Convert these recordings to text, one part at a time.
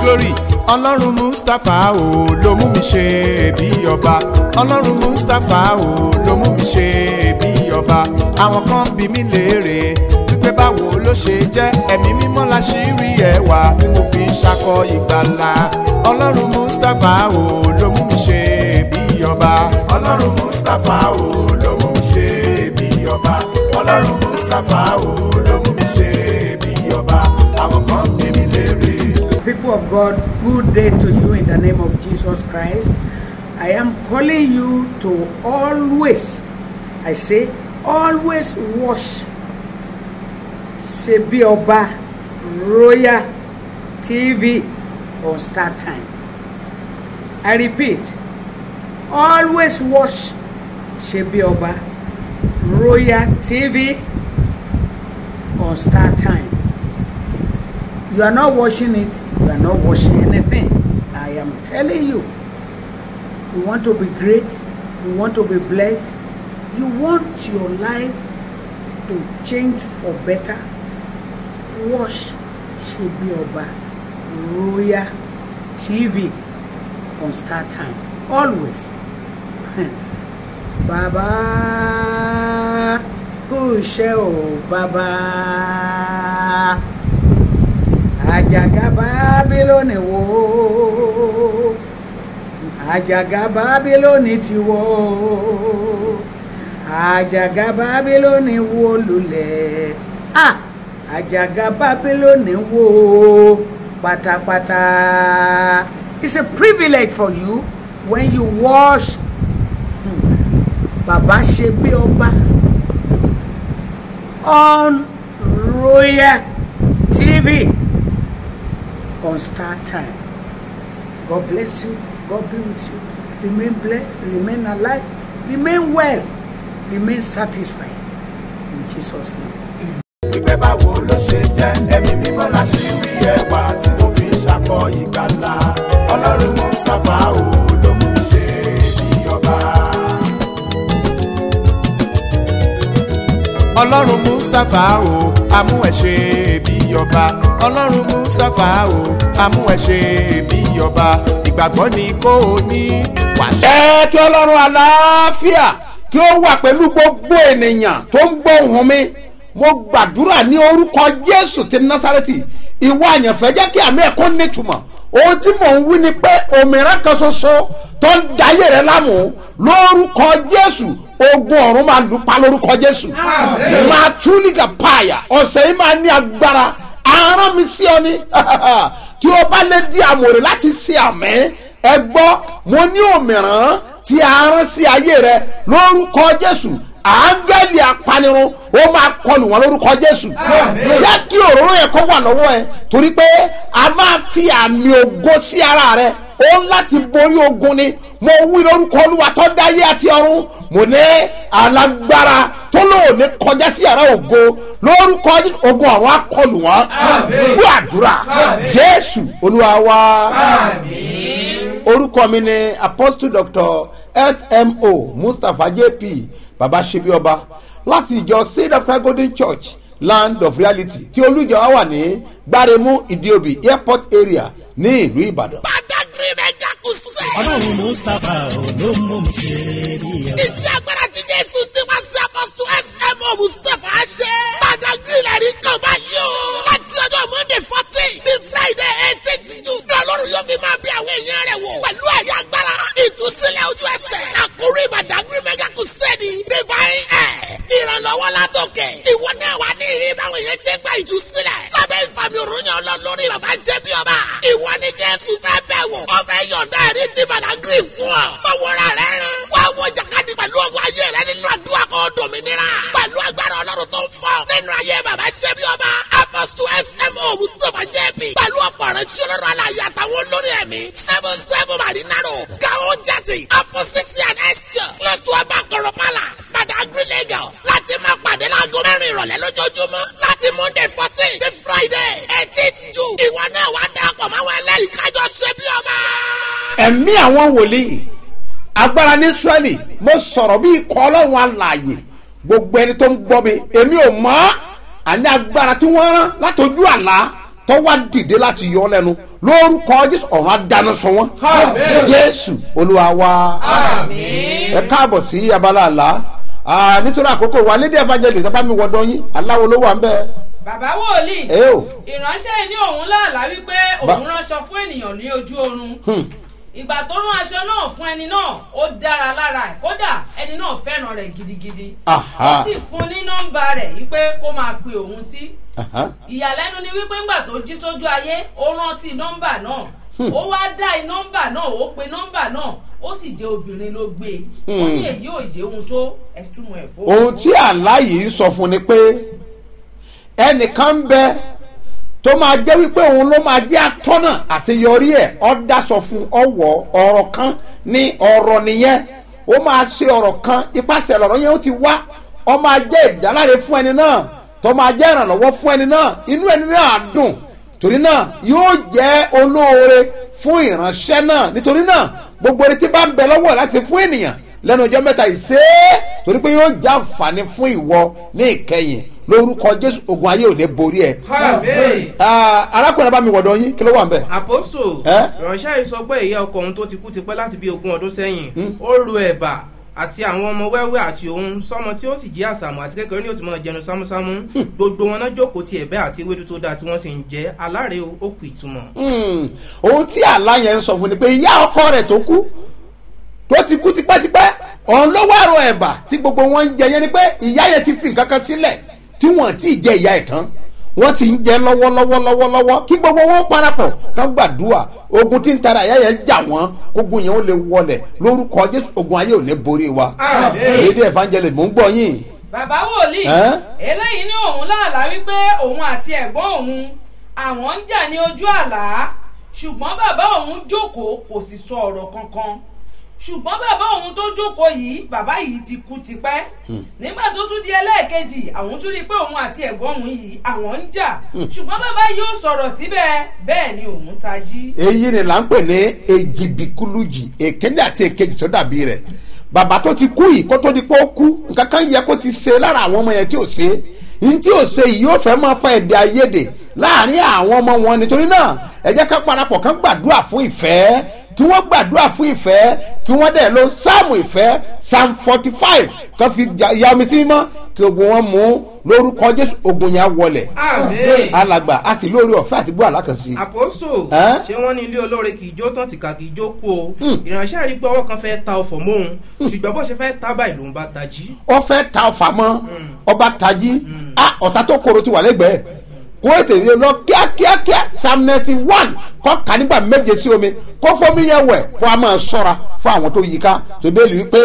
glory ọlọ́run mustapha o ló mú mi ṣe bí ọba ọlọ́run mustapha o ló mú mi ṣe bí ọba àwọn kan bí mi léèrè wípé báwo ló ṣe jẹ́ ẹ̀mí mímọ́ la ṣì rí ẹwà tí mo fi ń ṣakọ ìgbàlà ọlọ́run mustapha o ló mú mi ṣe bí ọba ọlọ́run mustapha o ló mú mi ṣe bí ọba ọlọ́run mustapha o ló mú mi ṣe bí ọba àwọn kan bí mi léèrè. People of God, good day to you in the name of Jesus Christ. I am calling you to always, I say, always watch Sebi Oba Royal TV on Star Time. I repeat, always watch Sebi Oba Royal TV on Star Time. You are not watching it, you are not watching anything. I am telling you, you want to be great, you want to be blessed, you want your life to change for better. Watch Shebi Oba Royal TV on Star Time. Always. Baba, kú iṣẹ́ o, Baba àjàgà bábílónì wó àjàgà bábílónì ti wó àjàgà bábílónì wó lulẹ̀ ah àjàgà bábílónì wó pátápátá it's a privilege for you when you watch hmm, baba ṣe bí ọba on royal tv on Star Time. God bless you. God be with you. Remain blessed. Remain alive. Remain well. Remain satisfied. In Jesus' name. wípé báwo ló ṣe jẹ́ ẹ̀mí mímọ́ la ṣì rí ẹwà tí mo fi ń ṣakọ ìgbàlà ọlọ́run mustapha o ló mú mi ṣe bí ọba. ọlọ́run mustapha o amú ẹ̀ ṣe bí ọba ọlọ́run mustapha o amú ẹ̀ ṣe bí ọba ìgbàgbọ́ ni kò ní wàṣẹ. ẹ kí ọlọ́run àlàáfíà kí ó wà pẹ̀lú gbogbo ènìyàn tó ń gbọ́ ohùn mi mo gbàdúrà ní orúkọ jésù ti násàrẹ́tì ìwọ àyànfẹ́ jẹ́ kí àmì ẹ̀kọ́ nítumọ̀ ohun tí mò ń wí ni pé òmìnira kan ṣoṣo tó ń dayé rẹ lámù lórúkọ jésù ogun ọ̀run máa lù pa lórúkọ jésù máa túlígà pààyà ọ̀sẹ̀ yìí máa ní agbára aràn mi sí ọ ní tí o bá lè di àmọ̀rè láti ṣe àmì ẹ gbọ́ mo ní òmìrán tí a rán sí ayé rẹ lórúkọ jésù àángẹ́lì apanirun ó máa kọlù wọn lórúkọ jésù jẹ́ kí òróró yẹn kó wà lọ́wọ́ ẹ torí pé a máa fi àmì ògo sí ara rẹ ó ń láti borí ogun ni mo wí lórúkọ olúwa tó dáyé àti ọ̀run mo ní alágbára tó lóò ní kọjá sí yàrá ògo lórúkọ ogun ọ̀run á kọlù wọn kú àdúrà jésù olúwa wa orúkọ mi ni apostle doctor smo mustapha jp baba sebioba láti ìjọ seed of christ golden church land of reality tí olùjọ wa wà ní gbáremú ìdíòbí airport area ní ìlú ìbàdàn. Badagry mẹ́jà kù sẹ́. ọlọ́run mustapha ló mú mi ṣe rí ọ. Iṣẹ́ agbára tí Jésù ti máa ṣe apọ́sù SMO Mustapha ṣe. Badagry lẹ́rí kan báyìí o. Láti ọjọ́ Monday fourteen ní Friday eighteen June. Ní Ọlọ́run yóò fi máa bí àwọn èèyàn rẹ̀ wò. Pẹ̀lú ẹ̀rí agbára. Ìtúsílẹ̀ ojú ẹsẹ̀. Àkórí Badagry mẹ́jà kù sẹ́ni. Divine Air. Ìrànlọ́wọ́ látòkè. Ìwọ náà wà ní ìrírí báwọn èèyàn ṣe gba ìtúsílẹ̀. Lábẹ́ ìfàmì òrùnyàn ọlọ́ lórí bàbá ṣẹ́ bí ọba. Ìwọ ni Jésù fẹ́ bẹ̀ wò. Ó fẹ́ yọ̀ǹda ẹ̀rí tí Badagry fún ọ. Mọ̀wòrán rẹ̀ rán. Wá wọ jàkadì pẹ̀lú ọgbọ́n ayé rẹ nínú àdúrà kan dòmìnira. Pẹ̀lú agbára ọlọ́run tó ń fọ́. Nínú ayé bàbá ṣẹ́ bí ọba. Apostle SMO Mustapha JB. Pẹ̀lú ọ̀pọ̀ rẹ̀ sí ọlọ́run aláya àtàwọn olórí ẹ̀mí. Seven seven Marinaro. Gao Jati. Opposite and Esther. Close to Abakoro Palace. Badagry Lagos. Láti máa pàdé láago mẹ́rin ìrọ̀lẹ́ lójoojúmọ́. Láti Monday fourteen dé Friday eighteenth June. Ìwọ náà wá darapọ̀ máwọn ẹlẹ́rìí kájọ ṣe bí ọba. ẹ̀mí àwọn wòlíì agbára ní israẹli mo sọ̀rọ̀ bí ikọ̀ ọlọ́run alààyè gbogbo ẹni tó ń gbọ́ mi èmi ò mọ̀ àní agbára tí wọ́n rán látọjú àlá tó wá dìde láti yọ ọ́ lẹ́nu lórúkọ jésù ọ̀run adáná sun wọn jésù olúwa wa ẹ káàbọ̀ sí abala àlá Ah, nítorí àkókò wa lédè evangelist ẹ bá mi wọdọ yín aláwo ló wà ń bẹ bàbá wòlíì ẹ o ìránṣẹ́ ní òun láàlá wípé Ba- òun ránṣọ fún ènìyàn ní ojú oorun ìgbà tó rán aṣọ náà fún ẹni náà ó dára lára ẹ̀ kódà ẹni náà fẹ́ràn rẹ̀ gidigidi Aha. ó sì fún ní nọ́mbà rẹ̀ wípé kó máa pe òun sí Aha. ìyàlẹ́nu ni wípé ńgbà tó jí sójú ayé ó rántí nọ́mbà náà ó wá dá i nọ́mbà náà ó pe nọ́mbà náà ó sì jẹ́ obìnrin ló gbé e ó ní èyí ò yé ohun tó ẹ̀túnmọ̀ ẹ̀ fún ohun tí àlá yìí sọ fún ni pé ẹnìkan ń bẹ tó máa jẹ́ wípé òun ló máa jẹ́ atọ́nà àṣeyọrí ẹ̀ ọ́ dasọ fún ọwọ́ ọ̀rọ̀ kan ní ọ̀rọ̀ nìyẹn ó máa ṣe ọ̀rọ̀ kan ipasẹ̀ lọ̀rọ̀ yẹn ó ti wá ọ máa jẹ́ ìdáláre fún ẹni náà tó máa jẹ́ ìrànlọ́wọ́ fún ẹni náà inú ẹni náà á dùn torí náà yóò jẹ́ olóore fún ìránṣẹ́ náà nítorí náà gbogbo ẹni tí bá ń bẹ lọ́wọ́ láti fún ènìyàn lẹ́nu ọjọ́ mẹ́ta yìí ṣe é torí pé yóò jẹ́ àǹfààní fún ìwọ ní ìkẹyìn lórúkọ jésù ogun ayé ò ní borí ẹ. Ah, arákùnrin bá mi wọ̀dọ̀ yín kí ló wà ń bẹ̀. àpòsò Ẹ́? ìránṣẹ́ yìí sọ pé ìyá ọkọ òun tó ti kú tipẹ́ láti bí ogún ọdún sẹ́yìn ó ru ẹ̀bà àti àwọn ọmọ wẹ́wẹ́ àti òun sọmọ tí ó sì jí àsàmù àti kékeré ní ó ti mọ jẹnu sámúsámú gbogbo wọn náà jókòó ti ẹ̀bẹ́ àti ewédú tó dáa tí wọ́n sì ń jẹ́ aláre ó kù ìtumọ̀. Hmm, ohun tí àlá yẹn ń sọ fún ni pé ìyá ọkọ rẹ̀ tó kú tó ti kú tipẹ́tipẹ́ ọ̀hún ló wá ro ẹ̀bà tí gbogbo wọn ń jẹ yẹn ni pé ìyá yẹn ti fi nǹkan kan sílẹ̀ tí wọ́n ti jẹ ìyá ẹ̀ tán wọ́n ti ń jẹ lọ́wọ́lọ́wọ́lọ́wọ́ kí gbogbo wọn parapọ̀ kán gbàdúrà ogun tí ń tara ìyá yẹn jà wọ́n kógun yẹn ó lè wọlẹ̀ lórúkọ jésù ogun ayé ò ní borí wa èdè evangelist mò ń gbọ́ yín bàbá wòlíì Ẹ́? eléyìí ní òun láàlá wípé òun àti ẹ̀gbọ́n òun àwọn ń jà ní ojú àlá ṣùgbọ́n bàbá òun jókòó kò sì sọ ọ̀rọ̀ kankan ṣùgbọ́n bàbá òun tó jókòó yìí bàbá yìí ti kú tipẹ́ nígbà tó tún di ẹlẹ́ẹ̀kejì àwọn tún rí i pé òun àti ẹ̀gbọ́n òun yìí àwọn ń jà ṣùgbọ́n bàbá yìí ò sọ̀rọ̀ síbẹ̀ bẹ́ẹ̀ ni òun tají. èyí ni là ń pè ní ejibikuluji èkéde àti èkejì tó dàbí rẹ̀ bàbá tó ti kú yìí kó tó di pé ó kú nǹkan kan yẹ kó ti ṣe lára àwọn ọmọ yẹn tí ò ṣe ní tí ò ṣe yìí yóò fẹ́ máa fa èdè àìyedè láàrin àwọn ọmọ wọn nítorí náà ẹ jẹ́ ká parapọ̀ kán gbàdúrà fún ìfẹ́ kí wọ́n gbàdúrà fún ìfẹ́ kí wọ́n dẹ̀ lo sáàmù ìfẹ́ psalm forty five kan fi ja- ya omi sí mímọ́ kí ogun wọn mú lórúkọ jésù ogun yẹn á wọlẹ̀ Àmín. alàgbà a sì lórí ọ̀fẹ́ àti gbọ́ àlákànṣe. àpòsò Ẹ́? ṣé wọ́n ní ilé olóore kì í jó tán tìka kì í jó kú o ìránṣẹ́ rí i pé ọwọ́ kan fẹ́ ta ọ̀fọ̀ mọ́ òun ṣùgbọ́n bó ṣe fẹ́ ta báyìí lòun bá tají. ó fẹ́ ta ọfà mọ́ ọba tají a ọ̀tá tó koro ti wà lẹ́gbẹ̀ẹ́ kó ètè yẹn lọ kíákíákíá psalm ninety one kọ́ ka nígbà méje sí omi kó fómi yẹn wẹ̀ kó a máa sọ́ra fún àwọn tó yí ká tó bẹ́ẹ̀ lù ú pé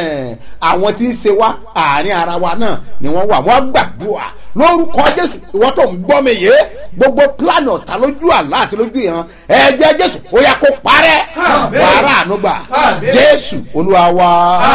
àwọn tí ń ṣe wá àárín ara wa náà ni wọ́n wà wọ́n gbàdúrà lórúkọ jésù ìwọ́n tó ń gbọ́ mi yé gbogbo plan ọ̀tá lójú àlá àti lójú ìran ẹ̀jẹ̀ jésù ó yà kó parẹ́ wàrà ànúgbà jésù olúwa wa.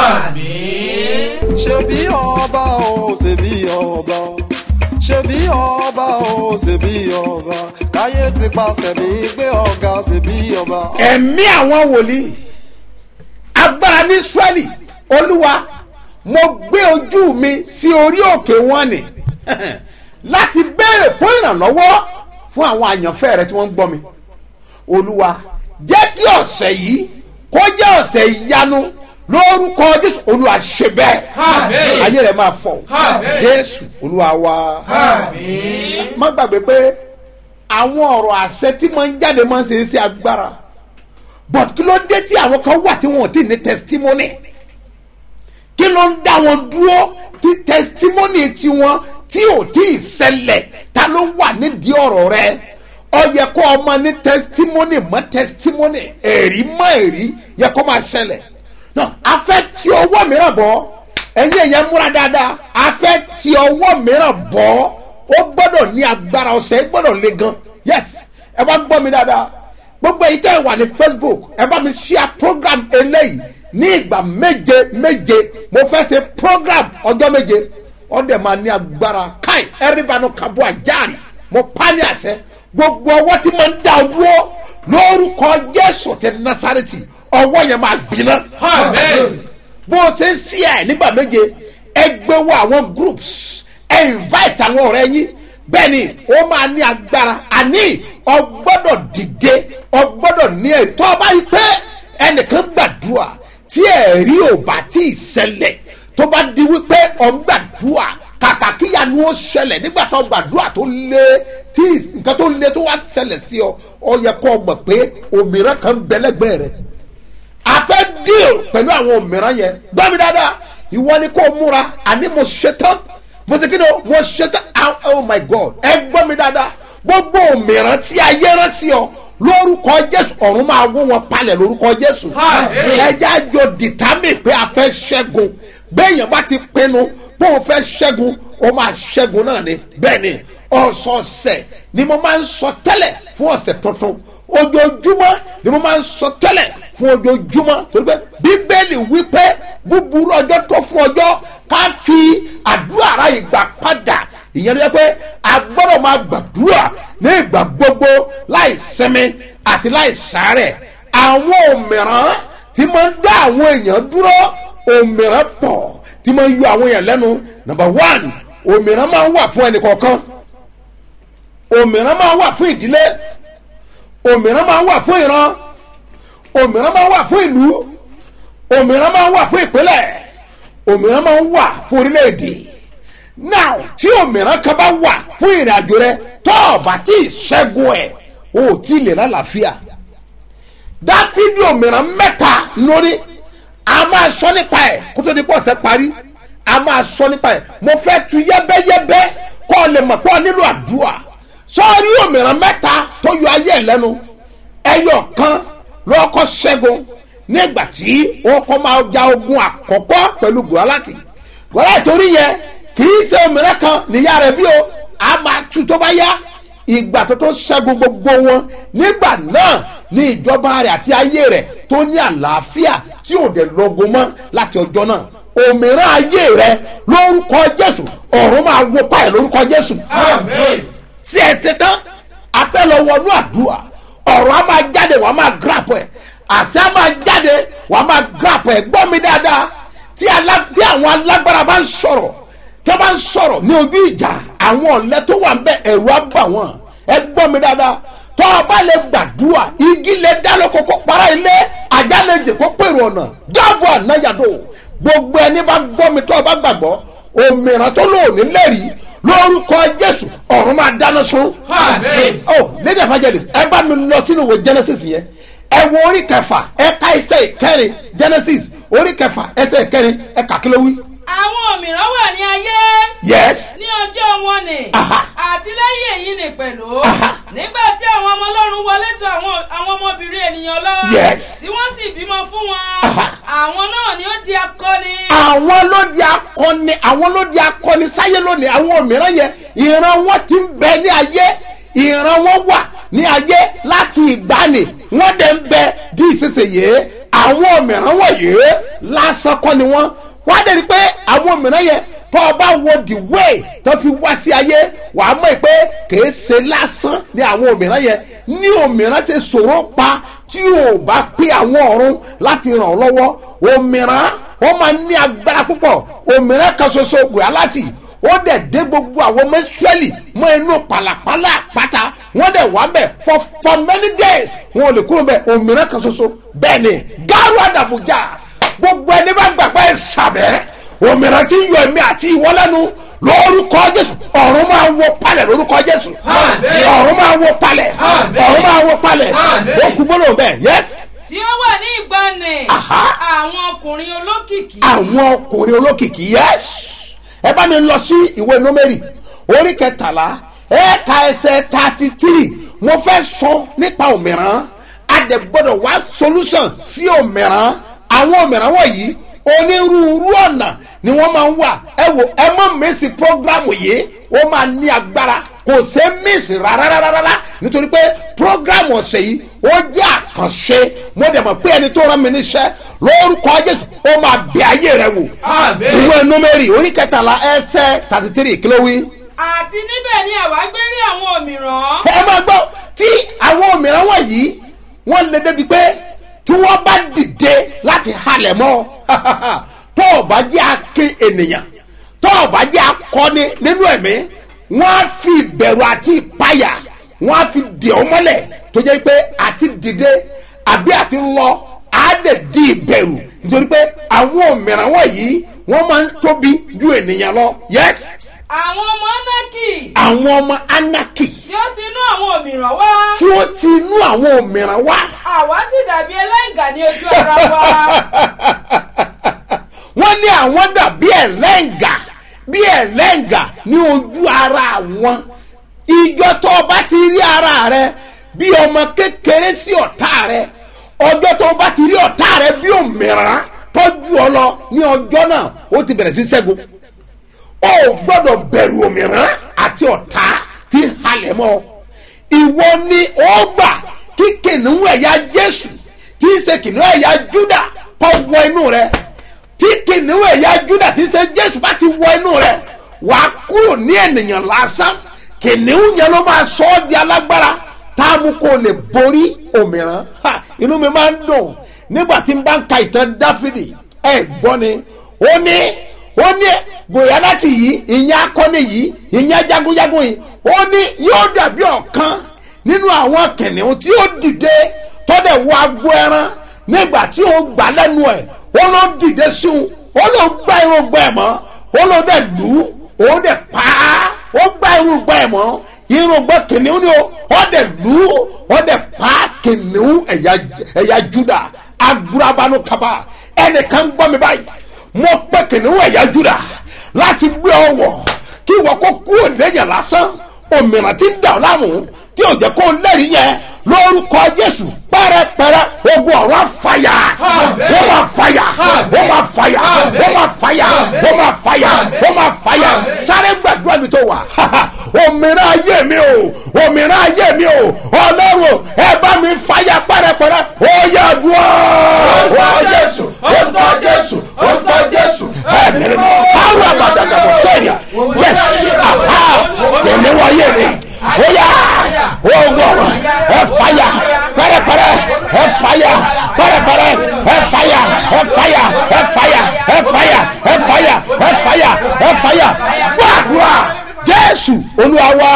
ṣebí ọba o ṣebí ọba o ṣebí ọba o ṣebí ọba káyé ti paṣẹ mi gbé ọ̀gá ṣebí ọba. ẹ̀mí àwọn wòlíì agbára ní israẹli olúwa mo gbé ojú mi sí orí òkè wọn ni láti béèrè fún ìrànlọ́wọ́ fún àwọn àyànfẹ́ rẹ tí wọ́n ń gbọ́ mi olúwa jẹ́ kí ọ̀sẹ̀ yìí kó jẹ́ ọ̀sẹ̀ ìyanu lórúkọ jésù olúwa ṣe bẹ́ẹ̀ Àmín. ayé rẹ̀ máa fọ̀ Àmín. jésù olúwa wa má gbàgbé pé àwọn ọ̀rọ̀ àṣẹ tí máa ń jáde máa ń ṣe é sí agbára but kí ló dé tí àwọn kan wà tí wọn ò tí ì ní testimony kí ló ń dá wọn dúró tí testimony tiwọn tí ò tí ì ṣẹlẹ̀ ta ló wà nídìí ọ̀rọ̀ rẹ ọ yẹ kó ọmọ ní testimony mọ testimony èrí mọ èrí yẹ kó máa ṣẹlẹ̀ náà a fẹ́ ti ọwọ́ mìíràn bọ́ ẹ̀yin ẹ̀yẹ múra dáadáa a fẹ́ ti ọwọ́ mìíràn bọ́ ó gbọ́dọ̀ ní agbára ọ̀sẹ̀ gbọ́dọ̀ le gan yes ẹ bá gbọ́ mi dáadáa gbogbo èyí tẹ́ ẹ wà ní facebook ẹ bá mi share program eléyìí ní ìgbà méje méje mo fẹ́ ṣe program ọjọ́ méje ọdẹ máa ní agbára káì ẹrìbánu kabo àjáàrí mo pa ní àṣẹ gbogbo ọwọ́ tí mo ń dá o dúró lórúkọ jésù ti nasareti ọwọ́ yẹn máa gbiná bó o ṣe ń sí ẹ nígbà méje ẹ gbé wọ àwọn groups ẹ invite àwọn ọ̀rẹ́ yín bẹ́ẹ̀ ni ó máa ní agbára àní ọgbọ́dọ̀ dìde ọgbọ́dọ̀ ní ẹ̀ tó o bá rí pé ẹnìkan gbàdúrà tí ẹ̀rí ò bá tí ì ṣẹlẹ̀ tó bá di wípé ọ̀ ń gbàdúrà kàkà kíyanu ó ṣẹlẹ̀ nígbà tó gbàdúrà tó lé tí nǹkan tó lé tó wá ṣẹlẹ̀ sí ọ ọ yẹ kó o mọ̀ pé òmìnira kan ń bẹ lẹ́gbẹ̀ẹ́ rẹ̀ a fẹ́ deal pẹ̀lú àwọn òmìnira yẹn gbọ́ mi dáadáa ìwọ ni kò múra àní mo ṣetán mo ṣe kí ni o mo ṣetán ah, oh my god ẹ gbọ́ mi dáadáa gbogbo òmìnira tí ayé rántí ọ lórúkọ jésù ọ̀run máa wó wọn palẹ̀ lórúkọ jésù ẹjẹ́ àjọ dìtámì pé a fẹ́ ṣẹ́gun béèyàn bá ti pinnu pé òun fẹ́ ṣẹ́gun ó máa ṣẹ́gun náà ni bẹ́ẹ̀ ni ọ̀sọ̀ọ̀sẹ̀ ni mo máa ń sọ tẹ́lẹ̀ fún ọ̀sẹ̀ tuntun ojoojúmọ́ ni mo máa ń sọ tẹ́lẹ̀ fún ojoojúmọ́ torí pé bíbélì wípé búburú ọjọ́ tó fún ọjọ́ ká fi àdúrà ara ìgbà padà ìyẹn ló yẹ pé a gbọ́dọ̀ máa gbàdúrà ní ìgbà gbogbo láì sinmi àti láì sáré àwọn òmìrán tí máa ń dá àwọn èèyàn dúró òmìrán pọ̀ tí máa ń yọ àwọn èèyàn lẹ́nu number one òmìrán máa ń wà fún ẹnì kọ̀ọ̀kan òmìrán máa ń wà fún ìdílé òmìrán máa ń wà fún ìran òmìrán máa ń wà fún ìlú òmìrán máa ń wà fún ìpínlẹ̀ òmìrán máa ń wà fún orílẹ̀-èdè now tí òmìrán kan bá wà fún ìrìn àjò rẹ tó o bá tí ì ṣẹ́gun ẹ̀ o ò tí ì lè lálàáfíà dáfídì òmìrán mẹ́ta lórí a máa sọ nípa ẹ̀ kó tó di pọ̀ sẹ́ parí a máa sọ nípa ẹ̀ mo fẹ́ tu yẹ́bẹ́yẹ́bẹ́ kó o lè mọ̀ pé o nílò àdúrà sọ́ọ́rí òmìrán mẹ́ta tó yọ ayé ẹ̀ lẹ́nu ẹyọ kan lọ́kọ́ ṣẹ́gun nígbà tí wọ́n kọ́ máa ja ogun àkọ́kọ́ pẹ̀lú gòláàtì gòláàtì torí yẹn kì í ṣe òmìrán kan níyà rẹ̀ bí o a máa tu tó bá yá ìgbà tó tó ṣẹ́gun gbogbo wọn nígbà náà ní ìjọba rẹ̀ àti ayé rẹ̀ tó ní àlàáfíà tí ò dẹ̀ lọ́gùn mọ́ láti ọjọ́ náà òmìrán ayé rẹ̀ lórúkọ jésù ọ̀run máa wo pa ẹ̀ lórúkọ jésù sí ẹsẹ̀ tán a fẹ́ lọ wọnú àdúrà ọ̀rọ̀ a máa jáde wàá máa grap ẹ̀ àṣẹ a máa jáde wàá máa grap ẹ̀ gbọ́ mi dáadáa tí alá- tí àwọn alágbára bá ń sọ̀rọ̀ tí wọ́n bá ń sọ̀rọ̀ ní ojú ìjà àwọn ọ̀lẹ́ tó wà ń bẹ ẹ̀rù á bà wọ́n ẹ gbọ́ mi dáadáa tọ́ ọ bá lè gbàdúrà igi lè dáná kókó para ilé ajá lè jẹ kó pèrò ọ̀nà jáàbọ̀ ànáyàdó gbogbo ẹni bá gbọ́ mi tọ́ ọ bá gbàgbọ́ òmìnira tó lóòní lẹ́rìí lórúkọ jésù ọ̀run máa dáná sun. oh lady evangelist ẹ bá mi lọ sínú ìwé genesis yẹn ẹ wo orí kẹfà ẹ ká ẹsẹ ìkẹrin genesis orí kẹfà ẹsẹ ìkẹrin ẹ kà kí ló wí. àwọn òmíràn wà ní ayé yes ní ọjọ́ wọn ni Aha. àti lẹ́yìn èyí ni pẹ̀lú Aha. nígbà tí àwọn ọmọ ọlọ́run wọlé tó àwọn àwọn ọmọbìnrin ènìyàn lọ Yes. tí wọ́n sì bímọ fún wọn Aha. àwọn náà ni ó di akọni àwọn ló di akọni àwọn ló di akọni sáyé lónìí àwọn òmíràn yẹn ìran wọn ti ń bẹ ní ayé ìran wọn wà ní ayé láti ìgbàanì wọn dẹ̀ ń bẹ di ìsinsìnyí àwọn òmíràn wọ̀nyí lásán kọ́ ni wọ́n wọ́n á dẹ̀ rí i pé àwọn òmíràn yẹn tó o bá wo the way tó fi wá sí ayé wàá mọ̀ pé kìí ṣe lásán ní àwọn òmíràn yẹn ní òmíràn ṣe ṣòro pa tí o bá pé àwọn ọ̀run láti ràn ọ́ lọ́wọ́ òmíràn ó máa ní agbára púpọ̀ òmíràn kan ṣoṣo wùrà láti ó dẹ̀ dé gbogbo àwọn ọmọ israẹli mọ inú pàlàpàlà àpáta wọ́n dẹ̀ wà bẹ̀ for for many days wọn ò lè kúrò bẹ̀ òmíràn kan ṣoṣo bẹ́ẹ̀ ni gáàrú àdàbùjà gbogbo ẹni bá gbàgbọ́ ẹ̀ sàbẹ̀ òmíràn tí ń yọ ẹ̀mí àti ìwọ lẹ́nu lórúkọ jésù ọ̀run máa wọ palẹ̀ lórúkọ jésù Àmín. ọ̀run máa wọ palẹ̀ Àmín. ọ̀run máa wọ palẹ̀ Àmín. ó kú gbọ́dọ̀ bẹ́ẹ̀ yẹ́sì tí ó wà ní ìgbàanì Aha. àwọn ọkùnrin olókìkí àwọn ọkùnrin olókìkí yes ẹ bá mi lọ sí ìwé nómẹ́rì orí kẹtàlá ẹ̀ka ẹsẹ̀ thirty three mo fẹ́ sọ nípa òmìrán adẹ̀gbọ́dọ̀ wá solution sí òmìrán àwọn òmìrán wọ̀nyí onírúurú ọ̀nà ni wọ́n máa ń wà ẹ wò ẹ mọ̀ mẹ́sì program yìí ó máa ní agbára kò ṣe mẹ́sì rárárárá nítorí pé program ọ̀sẹ̀ yìí ó jẹ́ àkànṣe mo dẹ̀ mọ̀ pé ẹni tó rán mi níṣẹ́ lórúkọ jésù ó máa bẹ ayé rẹ wò Àmín. ìwé númẹ́rì orí kẹtàlá ẹsẹ̀ thirty three kí ló wí. àti níbẹ̀ ni àwa gbé rí àwọn òmíràn ẹ máa gbọ́ tí àwọn òmìrán wọ̀nyí wọ́n lè débi pé tí wọ́n bá dìde láti halẹ̀ mọ́ tó o bá jẹ́ akin ènìyàn tó o bá jẹ́ akọni nínú ẹ̀mí wọ́n á fi ìbẹ̀rù àti ìpayà wọ́n á fi dè ọ́ mọ́lẹ̀ tó jẹ́ pé àti dìde àbí àti lọ á dẹ̀ di ìbẹ̀rù nítorí pé àwọn òmìnira wọ̀nyí wọ́n máa ń tóbi ju ènìyàn lọ yes àwọn ọmọ anaki àwọn ọmọ anaki tí ó ti inú àwọn òmìrán wá tí ó ti inú àwọn òmìnira wá àwa sì dàbí ẹlẹ́ǹgà ní ojú ara wa wọ́n ní àwọn dàbí ẹlẹ́ǹgà bí ẹlẹ́ǹgà ní ojú ara wọn ìjọ tó o bá ti rí ara rẹ bí ọmọ kékeré sí ọ̀tá rẹ ọjọ́ tó o bá ti rí ọ̀tá rẹ bí òmìnira tọ́jú ọ lọ ní ọjọ́ náà ó ti bẹ̀rẹ̀ sí ṣẹ́gun o gbọ́dọ̀ bẹ̀rù òmìnira àti ọ̀tá tí ń halẹ̀ mọ́ ọ. ìwọ ni ó gbà kí kìnìún ẹ̀yà jésù tí ń ṣe kìnìún ẹ̀yà júdà kọ́ wọ inú rẹ tí kìnìún ẹ̀yà júdà tí ń ṣe jésù bá ti wọ inú rẹ wà á kúrò ní ènìyàn lásán kìnìún yẹn ló máa sọ ọ́ di alágbára tá a mú kó o lè borí òmìnira Ha, inú mi máa ń dùn nígbà tí n bá ń ka ìtàn dáfídì ẹ gbọ́ ni ó ní ó ní gòyánátì yìí ìyẹn akọni yìí ìyẹn jagunjagun yìí ó ní yóò dàbí ọ̀kan nínú àwọn kìnìún tí ó dìde tọ́dẹ̀ wọ agbo ẹran nígbà tí ó gbà lẹ́nu ẹ̀ ó ló dìde sí un ó ló gbá irun gbọ́ ẹ̀ mọ́ ó ló dẹ̀ lù ú ó dẹ̀ pa á ó gbá irun gbọ́ ẹ̀ mọ́ irun gbọ́ kìnìún ni ó ó dẹ̀ lù ú ó dẹ̀ pa á kìnìún ẹ̀yà ẹ̀yà juda agurabanu kaba ẹnìkan gbọ́ mi báyìí mo pẹ́ kìnìún ẹ̀yà juda láti gbé ọ wọ̀ kí ìwọ kó kú òlẹ́yìn lásán òmìnira tí ń dà ọ́ láàmú tí ò jẹ́ kó lẹ́rìí yẹn lórúkọ jésù pẹ́rẹ́pẹ́rẹ́ ogun ọ̀rọ̀ àfàyà wọ́n máa fàyà wọ́n máa fàyà wọ́n máa fàyà wọ́n máa fàyà wọ́n máa fàyà sáré gbàdúrà mi tó wà òmìnira ayé mi o òmìnira ayé mi o ọlọ́run ẹ bá mi fàyà pẹ́rẹ́pẹ́rẹ́ ó yẹ dùn ọ́ jésù orúkọ jésù orúkọ jésù ẹ̀mí mi àwọn àbàdàgàbọ̀ sẹ́yìn yẹ́sì àhá tẹ̀lé wáyé mi ó yá ogun ọ̀rọ̀ ẹ fàyà pẹ́rẹ́pẹ́rẹ́ ẹ fàyà pẹ́rẹ́pẹ́rẹ́ ẹ fàyà ẹ fàyà ẹ fàyà ẹ fàyà ẹ fàyà ẹ fàyà ẹ fàyà gbàdúrà jésù olúwa wá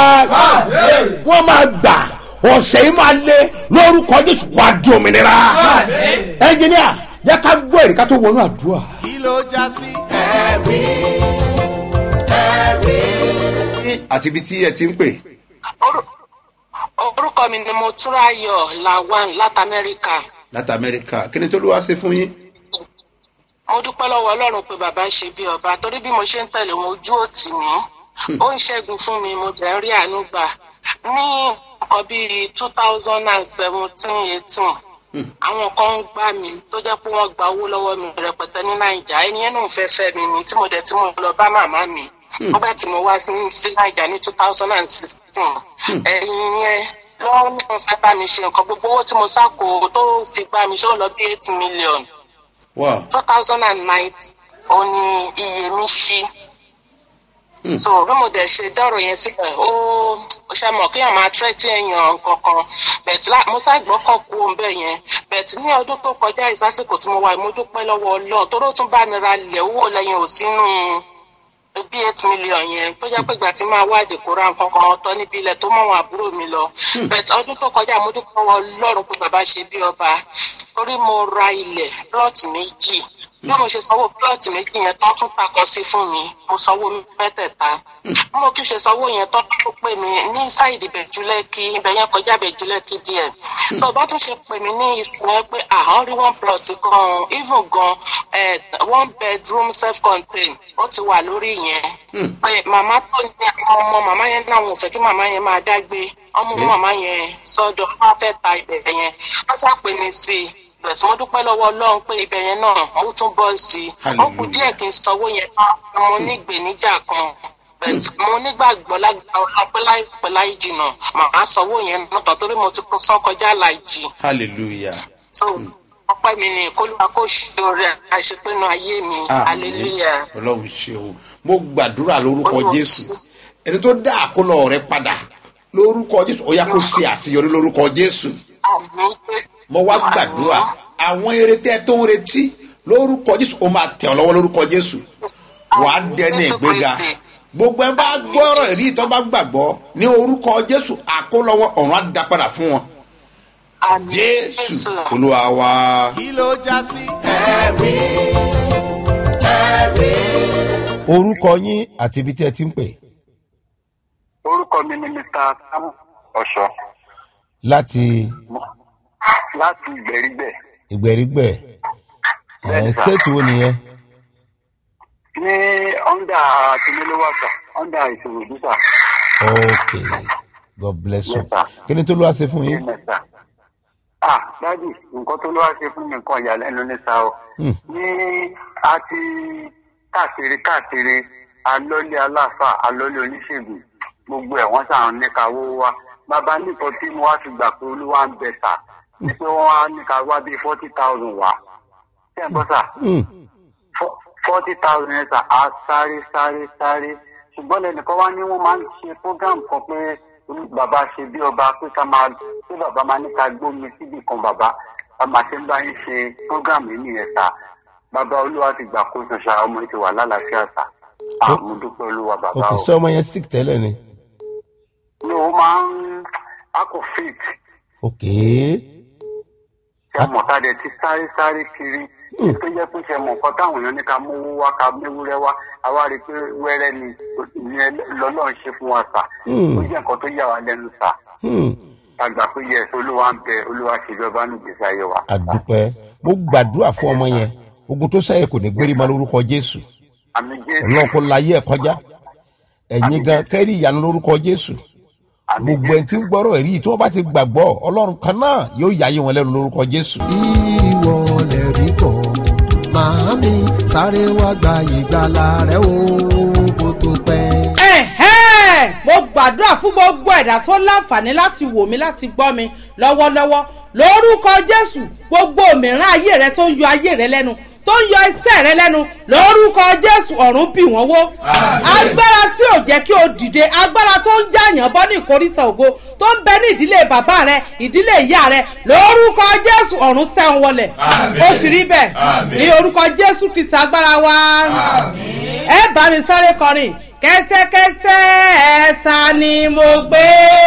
wọ́n máa gbà ọ̀sẹ̀ yìí máa lé lórúkọ jésù wá di òmìnira ẹnjìníà yẹ ká gbọ́ èrè ká tó wọnú àdúrà. kí ló já sí ẹ̀rí ẹ̀rí. àti ibi tí ẹ ti ń pè. Orú- orúkọ mi ni mo túráyọ lawan láti amẹ́ríkà láti amẹ́ríkà kí ni tó ló wá ṣe fún yín. mo dúpẹ́ lọ́wọ́ ọlọ́run pé bàbá ń ṣe bí ọba torí bí mo ṣe ń tẹ̀lé wọn ojú òtì mí ó ń ṣẹ́gun fún mi mo dẹ̀ ń rí àánú gbà ní nǹkan bíi two thousand and seventeen eighteen àwọn kan ń gbà mí tó jẹ́ pé wọ́n gba owó lọ́wọ́ mi rẹpẹtẹ ní nàìjà ẹni yẹn náà fẹ́ fẹ́ mi ni tí mo dẹ̀ tí mo lọ bá màmá mi nígbà tí mo wá sí sí nàìjà ní two thousand and sixteen ẹ̀yin yẹn lọ́wọ́ ní wọ́n fẹ́ bá mi ṣe nǹkan gbogbo owó tí mo sá kó tó fi gbà mí ṣé ó lọ bí eight million wow two thousand and nine ó ní iye mi ṣí so bí mo dẹ̀ ṣe dọ́rọ̀ yẹn sílẹ̀ ó ó ṣe mọ̀ kéèyàn máa tẹ́tí èèyàn kankan bẹ̀t mo ṣàgbọ́kọ̀ kú òun bẹ́ẹ̀ yẹn bẹ̀t ní ọdún tó kọjá ìsásìkò tí mo wà mo dúpẹ́ lọ́wọ́ ọlọ́run tó ló tún bá mi ra ilẹ̀ owó lẹ́yìn ò sínú bí eight million yẹn tó jẹ́ pé ìgbà tí máa wá ìdìkúrà kankan ọ̀tọ̀ níbi ilẹ̀ tó mọ̀ wọn àbúrò mi lọ bẹ̀t ọdún tó kọjá mo dúpẹ́ lọ́wọ́ ọlọ́run pé bàbá ṣe bí ọba torí mo ra ilẹ̀ plọ́ọ̀tì méjì bí mo ṣe sanwó plọ́ọ̀tì méjì yẹn tán tún takọ sí fún mi mo sanwó mẹ́tẹ̀ẹ̀ta bí mo kí ṣe sanwó yẹn tán tó pè mí ní sáìdì bẹ̀júlẹ́kì ibẹ̀ yẹn kọjá bẹ̀júlẹ́kì díẹ̀ tó bá tún ṣe pè mí ní ìsìn yẹn pé àwọn rí one plot gan even gan eh, one bedroom self contained ó ti wà lórí yẹn pé màmá tó ní àwọn ọmọ màmá yẹn náà wọn ò fẹ́ kí màmá yẹn máa dágbé ọmọ màmá yẹn sọ́dọ̀ wọn fẹ́ ta ibẹ̀ yẹn wọ́n sá pè mí sí i bẹ̀sẹ̀ mo dúpẹ́ lọ́wọ́ ọlọ́run pé ibẹ̀ yẹn náà ó tún bọ́ sí i ó kù díẹ̀ kí n sanwó yẹn tán mo ní ìgbéníjà kan bẹ̀t mo nígbàgbọ́ lágbára ọlọ́pẹ́ láìpẹ́ láì jìnnà màá sanwó yẹn náà torí mo ti kún sán kọjá láìjì hallelujah. so ọpẹ́ mi ni kólúwa kó ṣòro àṣepinnu ayé mi hallelujah. ọlọ́run ṣeun mo gbàdúrà lórúkọ Olúwa. jésù ẹni tó dá àkólọ rẹ padà lórúkọ jésù ó yá kó ṣe àṣeyọrí lórúkọ jésù àmín mo wá gbàdúrà àwọn erétẹ tó ń retí lórúkọ jésù ó máa tẹ̀ ọ́ lọ́wọ́ lórúkọ jésù wàá dẹni ìgbéga gbogbo ẹ bá gbọ́rọ̀ èrí tó bá gbàgbọ́ ní orúkọ jésù àkólọ́wọ́ ọ̀run á dá padà fún wọn àmì jésù olúwa wa. kí ló já sí ẹ̀rí ẹ̀rí. orúkọ yín àti ibi tí ẹ ti ń pè orúkọ mi ni mr samu ọ̀ṣọ́ láti láti ìgbèrígbẹ̀ ìgbèrígbẹ̀ ẹ̀ stéètì wo nìyẹn ní ọ́ndà tìmílówàsà ọ́ndà ìṣòro ìdúsà ok god bless you Yes, sir. kí ni tó ló wá ṣe fún yín mẹ́ta. ah dádì nǹkan tó ló wá ṣe fún mi nǹkan ìyàlẹ́nu ní sa o Hmm. ní a ti káàkiri káàkiri alọ́lé aláfà alọ́lé oníṣègùn gbogbo ẹ̀ wọ́n sàn ní káwó wa bàbá nìkan tí mo wá ti gbà pé olúwa ń bẹ sà wípé wọ́n á ní ká wá bíi forty thousand wá ṣé ẹ̀ ń bọ́ sà Hmm. forty thousand yẹn sà á sáré sáré sáré ṣùgbọ́n lẹ́nìkan wá ní wọ́n máa ń ṣe program kan pé bàbá ṣe bí ọba pé ká máa pé bàbá máa ní ká gbómi síbì kan bàbá a máa ṣe ń bá yín ṣe program yìí nìyẹn sà bàbá olúwa ti gbà kó ṣoṣà ọmọ yìí ti wà lálàáfíà sà àmú dúpẹ́ olúwa bàbá ok o ṣé ọmọ yẹn sick tẹ́lẹ̀ ni ní o máa ń akọ fit ok ṣe mọ̀ tá a dẹ̀ ti sáré sáré kiri tó jẹ́ pé ṣe mọ̀ nǹkan táwọn èèyàn ní ká mówó wá ká méwúrẹ́ wá àwa rí i pé wẹ́rẹ́ ni ìyẹn lọ́lọ́run ṣe fún wa sà Hmm. ó jẹ́ nǹkan tó yà wá lẹ́nu sà Hmm. àgbà pé yẹ olúwa ń bẹ olúwa ṣe ìjọba ní ìgbésí ayé wa. àdúpẹ́ mo gbàdúrà fún ọmọ yẹn ogun tó sẹ́yìn kò ní gbérí ma lórúkọ jésù àmì jésù ọlọ́run kò láyé ẹ̀ kọjá ẹ̀yin gan kẹ́rì ìyanu lórúkọ jésù àmì gbogbo ẹni tí ń gbọ́rọ̀ ẹ̀rí yìí tí wọ́n bá ti gbàgbọ́ ọlọ́run kan náà yóò yáyé wọn lẹ́nu lórúkọ jésù. ìwọ lè rí bọ̀ màámi sáré wá gba ìgbàlà rẹ o kó tó pẹ́. ẹ̀hẹ́ mo gbàdúrà fún gbogbo ẹ̀dá tó láǹfààní láti wò mí láti gbọ́ mi lọ́wọ́lọ́wọ́ lórúkọ jésù gbogbo òmìnira ayé rẹ tó ń yọ ayé rẹ lẹ́nu tó ń yọ iṣẹ́ rẹ lẹ́nu lórúkọ jésù ọ̀run bì wọ́n wó agbára tí ò jẹ́ kí o dìde agbára tó ń jàyàn bọ́ ní ìkórìtà ògo tó ń bẹ ní ìdílé bàbá rẹ ìdílé ìyá rẹ lórúkọ jésù ọ̀run tẹ̀ ń wọlẹ̀ ó ti rí bẹ́ẹ̀ ní orúkọ jésù kìtì agbára wa ẹ bá mi sáré kọrin kẹ́tẹ́kẹ́tẹ́ ta ni mo gbé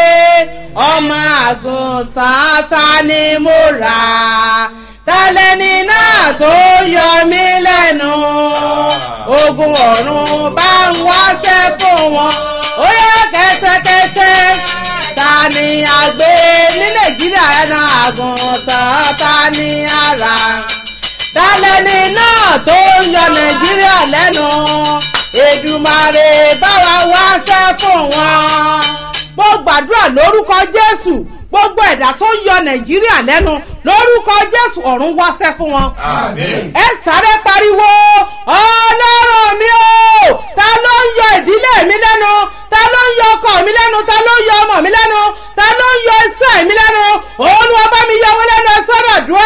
ọmọ àgùntàn ta ni mo rà tálẹ́ni náà tó yọ mí lẹ́nu ogun ọ̀run bá ń wáṣẹ́ fún wọn ó yẹ kẹ́tẹ́kẹ́tẹ́ ta ni a gbé ní nàìjíríà ẹran àgùntàn ta ni a rà tálẹ́ni náà tó ń yọ nàìjíríà lẹ́nu èdùmàrè báwa wáṣẹ́ fún wọn. mo gbàdúrà lórúkọ jésù gbogbo ẹ̀dá tó ń yọ nàìjíríà lẹ́nu lórúkọ jésù ọ̀run wáṣẹ́ fún wọn. ẹ sáré pariwo ọlọ́run mi o ta ló ń yọ ìdílé mi lẹ́nu ta ló ń yọ ọkọ mi lẹ́nu ta ló ń yọ ọmọ mi lẹ́nu ta ló ń yọ iṣẹ́ mi lẹ́nu olúwa bá mi yọ wọn lẹ́nu ẹ sọ́dọ̀ dùn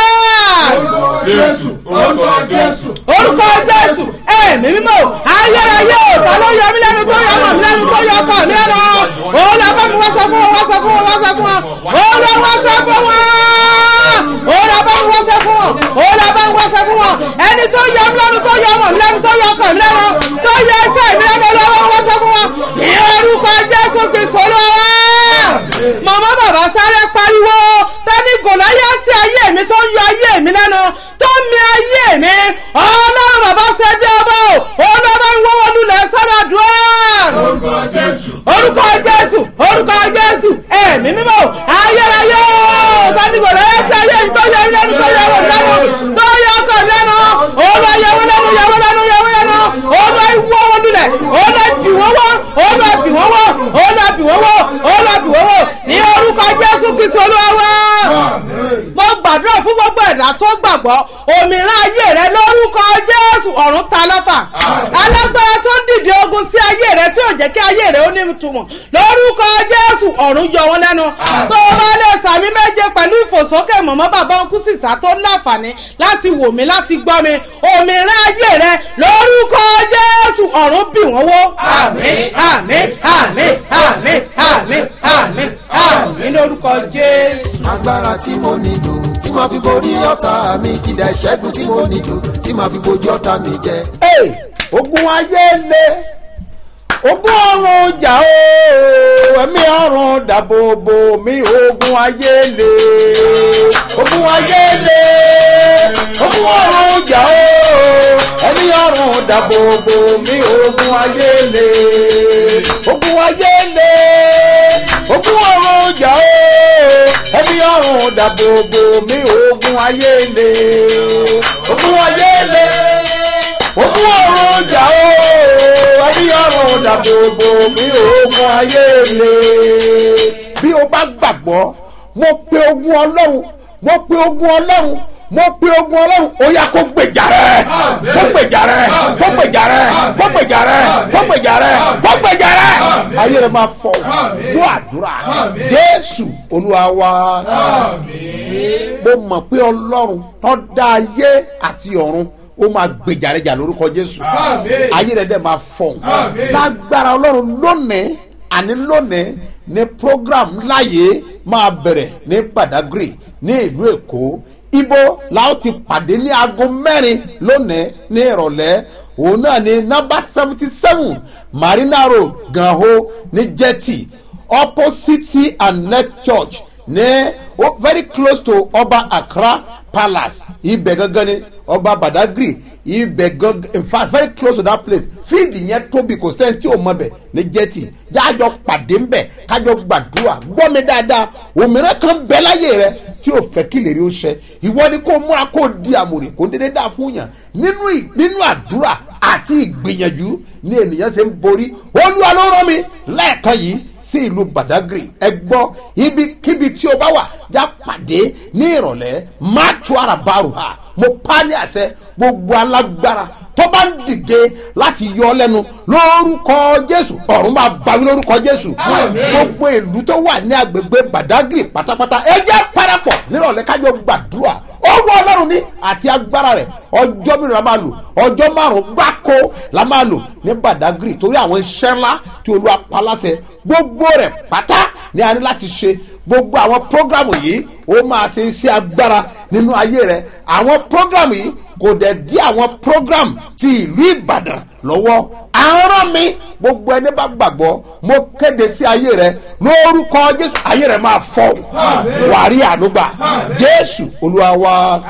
jésù orúkọ jésù. orúkọ jésù ẹ̀mí mímọ́ ayérayé o ta ló yọ mí lẹ́nu tó yọ ọmọ mi lẹ́nu tó yọ ọkọ mi lẹ́nu olúwa bá mi wá sọ fún wọn wá sọ fún wọn wá sọ fún wọn olúwa wá sọ fún wọn olúwa bá mi wá sọ fún wọn olúwa bá mi wá sọ fún wọn ẹni tó yọ mí lẹ́nu tó yọ ọmọ mi lẹ́nu tó yọ ọkọ mi lẹ́nu tó yọ ẹsẹ̀ mi lẹ́nu olúwa wá sọ fún wọn ní orúkọ jésù kristu olúwa màmá bàbá sáré pariwo tani gòláyà tí ayé mi tó ń yọ ayé mi lẹ́nu tó ń mi ayé mi ọlọ́run bàbá ṣe bí ọba o olùbá ń wọ́wọ́ lulẹ̀ sọ́dọ̀ dùn orúkọ jésù. orúkọ jésù orúkọ jésù ẹ̀mí mímọ́ ayérayé o tani gòláyà tí ayé mi tó yọ mi lẹ́nu tó yọ ọmọ mi lẹ́nu tó yọ ọkọ mi lẹ́nu olùwà yẹwò lẹ́nu yẹwò lẹ́nu yẹwò lẹ́nu olùwà wọ́wọ́ lulẹ̀ olùwà bì wọ́n wọ́ olùwà bì wọ́n wọ́ olùwà bì wọ́n wọ́ olùwà bì wọ́n wọ́ ní orúkọ jésù kristu olúwa wá mo gbàdúrà fún gbogbo ẹ̀dá tó gbàgbọ́ òmìnira ayé rẹ lórúkọ jésù ọ̀run ta lọ́fà alágbára tó ń dìde ogun sí ayé rẹ tí ò jẹ́ kí ayé rẹ ó ní ìtumọ̀ lórúkọ jésù ọ̀run yọ wọn lẹ́nu tó o bá lè sàmì méje pẹ̀lú ìfòsókè mọ̀mọ́ bàbá ọkú sísá tó láǹfààní láti wò mí láti gbọ́ mi òmìnira ayé rẹ lórúkọ jésù ọ̀run bì wọ́n wó àmín àmín àmín àmín àmín àmín àmín lórúkọ jésù. agbára tí mo nílò tí màá fi borí ọ̀tá mi kìdá ìṣẹ́gun tí mo nílò tí màá fi bojú ọ̀tá mi jẹ. Hey, ogun ayé le ogún ọrùn jà o ẹ̀mí ọrùn dàbòbò mi ogun ayé le ogun ayé le ogun ọrùn jà o ẹ̀mí ọrùn dàbòbò mi ogun ayé le ogun ayé le ogun ọrùn jà o ẹ̀mí ọrùn dàbòbò mi ogun ayé le ogun ayé le ogun ọrùn jà o ẹbí ọrùn dàbòbò mi ogun ayé le. bí o bá gbàgbọ́ mo pe ogun ọlọ́run mo pe ogun ọlọ́run mo pe ogun ọlọ́run ó yá kó gbèjà rẹ kó gbèjà rẹ kó gbèjà rẹ kó gbèjà rẹ kó gbèjà rẹ kó gbèjà rẹ ayé rẹ máa fọ ló àdúrà jésù olúwa wa mo mọ̀ pé ọlọ́run tó dá ayé àti ọ̀run ó máa gbèjà rẹ jà lórúkọ jésù ayé rẹ dẹ máa fọ lágbára ọlọ́run lónìí àní lónìí ní program láàyè máa bẹ̀rẹ̀ ní badagry ní ìlú èkó ibo la ó ti pàdé ní aago mẹ́rin lónìí ní ìrọ̀lẹ́ òun náà ní nọ́mbà seventy seven marina road ganho ní jetty opposite and next church ní oh, very close to ọba accra palace ibẹ̀ gangan ni ọba badagry ibẹ̀ gangan in fact very close to that place fíìdì yẹn tóbi kò sẹ́ni tí ò mọ bẹ̀ ní jẹ́tì jájọ pàdé ńbẹ̀ kájọ gbàdúrà gbọ́ mi dáadáa òmìnira kan bẹ́ láyé rẹ tí o fẹ́ kí lèrè o ṣẹ ìwọ ni kó múra kó di àmùrè kó dédé dá fún yàn nínú nínú àdúrà àti ìgbìyànjú ní ènìyàn ṣe ń borí olúwa ló rán mi lẹ́ẹ̀kan yìí sí ìlú badagry ẹ gbọ́ ibikíbi tí o bá wà já pàdé ní ìrọ̀lẹ́ má tu ara bárò ha mo pa ní àṣẹ gbogbo alágbára tó bá ń dìde láti yọ ọ lẹ́nu lórúkọ jésù ọ̀run máa bawí lórúkọ jésù gbogbo ìlú tó wà ní agbègbè badagry pátápátá ẹ jẹ́ parapọ̀ nírọ̀lẹ́ kájọ gbàdúrà owó ọlọ́run ní àti agbára rẹ̀ ọjọ́ mìíràn la máa lò ọjọ́ márùn-ún gbáko la máa lò ní badagry torí àwọn iṣẹ́ ńlá tí olúwa paláṣẹ gbogbo rẹ̀ pátá ni a ní láti ṣe gbogbo àwọn prógrámù yìí ó máa ṣe iṣẹ́ agbára nínú ayé rẹ̀ àwọn prógrámù yìí kò dẹ̀ dí àwọn prógrámù ti ìlú ìbàdàn lọ́wọ́ àárọ̀ mi gbogbo ẹni bá gbàgbọ́ mo kéde sí ayé rẹ lórúkọ jésù ayé rẹ máa fọ wàrí ànúgbà jésù olúwa wa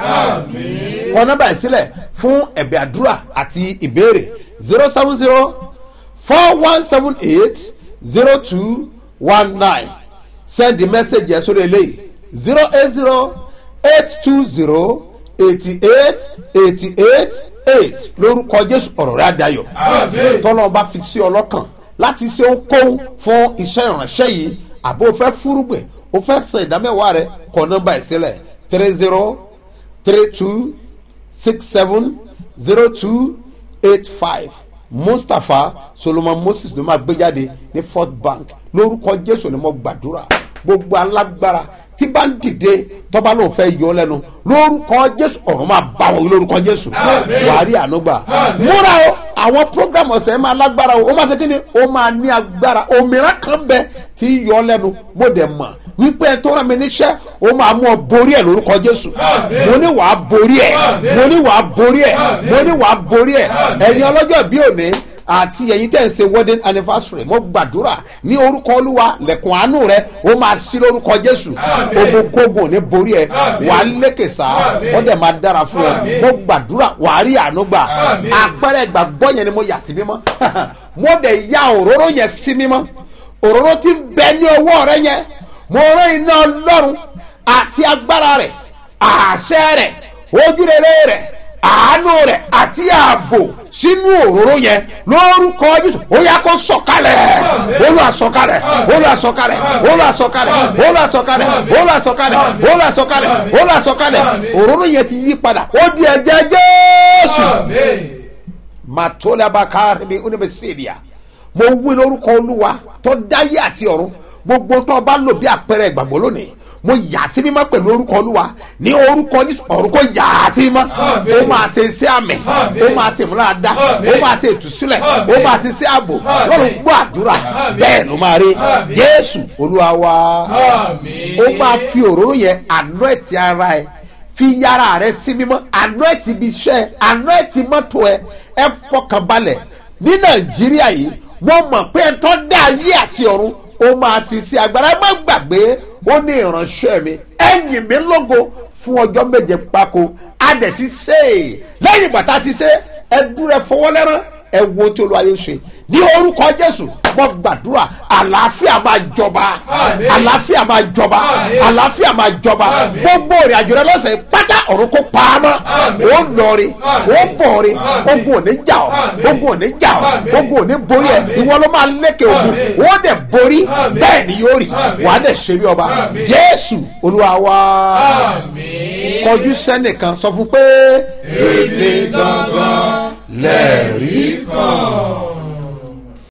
kọ nọmba ìsílẹ̀ fún ẹ̀bẹ̀ àdúrà àti ìbéèrè zero seven zero four one seven eight zero two one nine send the message yẹn sórí eléyìí zero eight zero eight two zero eighty eight eighty eight eight lórúkọ jésù ọ̀rọ̀ rẹ̀ àdayọ̀ tọ́lọ́ bá fi sí ọlọ́kàn láti ṣe ohunkóhun fún iṣẹ́ ìránṣẹ́ yìí àbó fẹ́ fúrúgbìn o fẹ́ san ìdámẹ́wàá rẹ kọ nọ́mbà ìsílẹ̀ three zero three two six seven zero two eight five mustapha solomon moses ló máa gbé jáde ní fort bank lórúkọ jésù ni mo gbàdúrà gbogbo alágbára tí bá ń dìde tọ́ba ló fẹ́ yọ lẹ́nu lórúkọ jésù ọ̀run máa bá wọn lórúkọ jésù wàá rí ànúgbà múra o àwọn program ọ̀sẹ̀ máa lágbára o ó máa ṣe kí ni ó máa ní agbára òmìnira kan bẹ tí yọ lẹ́nu mo dẹ̀ mọ̀ wípé ẹ tó rán mi níṣẹ́ ó máa mú ọ borí ẹ lórúkọ jésù mo ní wàá borí ẹ mo ní wàá borí ẹ mo ní wàá borí ẹ ẹ̀yin ọlọ́jọ́ bí òní àti ẹ̀yin tẹ̀ ń ṣe wedding anniversary mo gbàdúrà ní orúkọ olúwa lẹ̀kùn àánú rẹ ó máa sí lórúkọ jésù ogunkogun ní borí ẹ wàá lékè sá ó dẹ̀ máa dára fún ẹ mo gbàdúrà wàá rí àánú gbà àpẹẹrẹ ìgbàgbọ́ yẹn ni mo yà sí mímọ́ mo dẹ̀ ya òróró yẹn sí mímọ́ òróró ti ń bẹ ní ọwọ́ rẹ yẹn mo rán iná ọlọ́run àti agbára rẹ̀ àṣẹ rẹ̀ ojúrere rẹ̀ àánú rẹ̀ àti ààbò sínú òróró yẹn lórúkọ jésù ó yà kó sọ̀kalẹ̀ olúwa sọ̀kalẹ̀ olúwa sọ̀kalẹ̀ olúwa sọ̀kalẹ̀ olúwa sọ̀kalẹ̀ olúwa sọ̀kalẹ̀ olúwa sọ̀kalẹ̀ olúwa sọ̀kalẹ̀ òróró yẹn ti yí padà ó di ẹ̀jẹ̀ jésù matolabaka bi oníbẹ̀sẹ̀bìà mo wí lórúkọ olúwa tó dáyé àti ọ̀run gbogbo tó bá lò bí àpẹẹrẹ ìgbàgbọ́ lónìí mo yà á sí mímọ́ pẹ̀lú orúkọ olúwa ní orúkọ jésù ọ̀run kò yà á sí mímọ́ ó máa ṣe iṣẹ́ àmì ó máa ṣe ìmúláradá ó máa ṣe ìtúsílẹ̀ ó máa ṣe iṣẹ́ ààbò lọ́run gbọ́ àdúrà bẹ́ẹ̀ ló máa rí jésù olúwa wa ó máa fi òróró yẹn àná ẹ̀tì ara ẹ̀ fi yàrá rẹ sí mímọ́ àná ẹ̀tì ibi iṣẹ́ àná ẹ̀tì mọ́tò ẹ̀ ẹ̀ fọkànbalẹ̀ ní nàìjíríà yìí mo mọ̀ pé ẹ tọ́ dá ayé àti ọ̀run ó máa sì sí agbára ẹ má gbàgbé ó ní ìránṣẹ́ mi ẹ̀yìn mi lógo fún ọjọ́ méje pákó a dẹ̀ ti ṣe é lẹ́yìn bàtà ti ṣe ẹ dúró ẹ fọwọ́ lẹ́rán ẹ wo tí olúwa yóò ṣe ní orúkọ jésù mo gbàdúrà àlàáfíà máa jọba Àmín. àlàáfíà máa jọba Àmín. àlàáfíà máa jọba Àmín. gbogbo ìrìn àjò rẹ lọ́sẹ̀ pátá ọ̀run kó pa á mọ́ Àmín. ó lọrí ó Àmín. bọ̀rí Àmín. ogun ò ní jà ọ́ Àmín. ogun ò ní jà ọ́ Àmín. ogun ò ní borí ẹ̀ Àmín. ìwọ ló máa lékè ogun Àmín. ó dẹ̀ borí Àmín. bẹ́ẹ̀ ni yóò rí Àmín. wàá dẹ̀ ṣe bí ọba Àmín. jésù olúwa wá Àmín. kọjú sẹ́nìkan sọ fún pé èmi gangan lẹ́ẹ̀rí kan.